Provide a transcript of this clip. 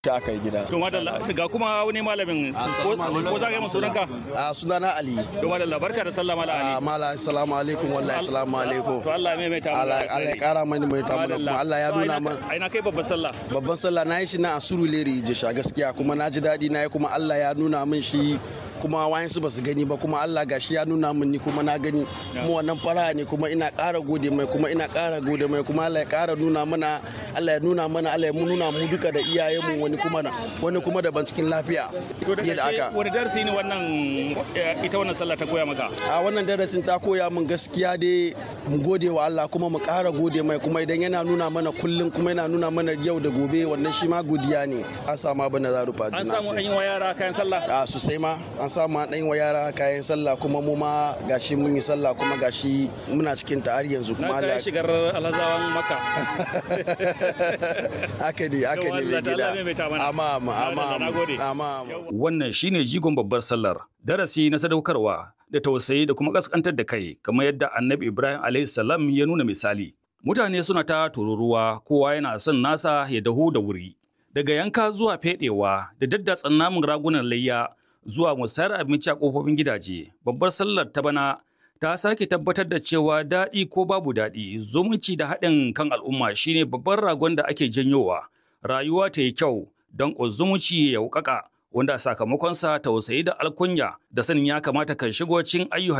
ta aka yi gida. To madalla ga kuma wani malamin ko ko za ka yi sunanka? a sunana ali To madalla barka da sallah mala a Ali. mala assalamu alaikum wallahi assalamu alaikum To Allah mai mai ta Allah Allah ya kara mani mai tamu da kuma Allah ya nuna man Aina kai babbar sallah. babban sallah na yi shi na a Surulere Jesha gaskiya kuma na ji daɗi na yi kuma Allah ya nuna min shi kuma wayansu ba su gani ba kuma Allah gashi ya nuna min ni kuma na gani kuma wannan fara ne kuma ina ƙara gode mai kuma ina ƙara gode mai kuma Allah ya ƙara nuna mana Allah ya nuna mana Allah ya nuna mu duka da iyayenmu wani kuma na wani kuma daban cikin lafiya To da fiye da ƙarshe haka wani darasi ne wannan eh, ita wannan sallah ta koya maka? a wannan darasin ta koya min gaskiya dai mu gode wa Allah kuma mu ƙara gode mai kuma idan yana nuna mana kullum kuma yana nuna mana yau da gobe wannan shi ma godiya ne an samu abin da za rufa An samu an yi wa yara kayan sallah. a sosai ma an samu an ɗan wa yara kayan sallah kuma mu ma gashi mun yi sallah kuma gashi muna cikin ta har yanzu Na kuma kai Allah shigar alhazawan maka. haka ne haka ne mai Allah ta gida Allah maimaita mana. amma amma amma Allah, na gode. amma amma Wannan shine jigon babbar sallar. Darasi na sadaukarwa da tausayi da kuma kaskantar da kai kamar yadda Annabi Ibrahim alaihi salam ya nuna misali. Mutane suna ta tururuwa kowa yana son nasa ya dahu da wuri. Daga yanka zuwa fedewa da daddatsan namun ragunan layya zuwa musayar abinci a kofofin gidaje. Babbar sallar ta bana ta sake tabbatar da cewa daɗi ko babu daɗi zumunci da haɗin kan al'umma shine babban ragon da ake janyowa. Rayuwa ta yi kyau don zumunci ya wuƙaƙa wanda sakamakonsa tausayi da alkunya da sanin ya kamata kan shigo cikin ayyukan